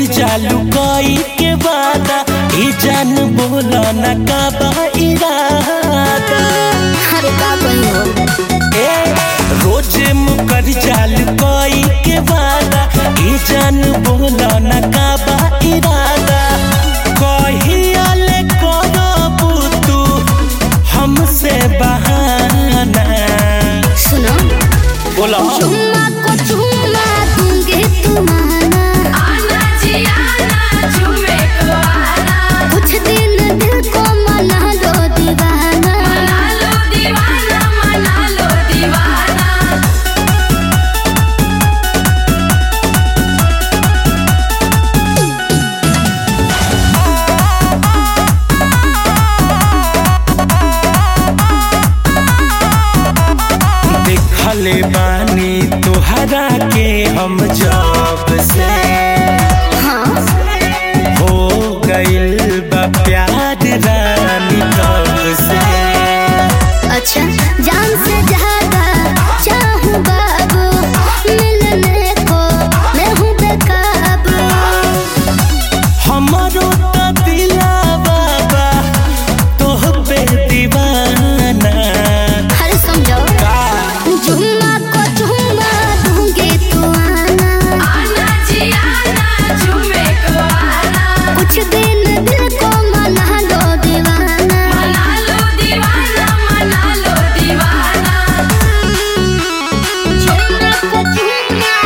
जालू कोई के वादा ई जान बोला न का बा इरादा अरे का कही हो ए रोज मुकर जालू कोई के वादा ई जान बोला न का बा इरादा कहिया ले करबू तू हमसे बहाना सुनो बोला चुम्मा को चुम्मा दूंगी तुम्हारा आना जी आना झूमे को आना कुछ दिन दिल को मना लो दीवाना मना लो दीवाना मना लो दीवाना देखले बानी तोहरा के हम जब से हाँ हो गइल बा प्यार रानी तब से अच्छा जान से ज्यादा चाहूँ बाबू मिलने को मैं हूँ बेकाबू हमरो त दिलावा बा तोह पे दीवाना हर समझो का जुम्मा को जुम्मा दूंगी तू आना आना जी आना झूमे को आना कुछ दिन दिल को मना लो दीवाना मना लो दीवाना मना लो दीवाना जुम्मा को जुम्मा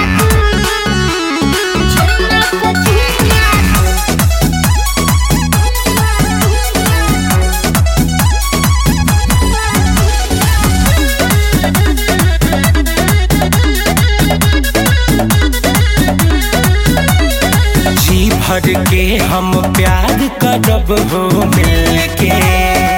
जुम्मा को जुम्मा जी भर के हम प्यार करब हो मिल के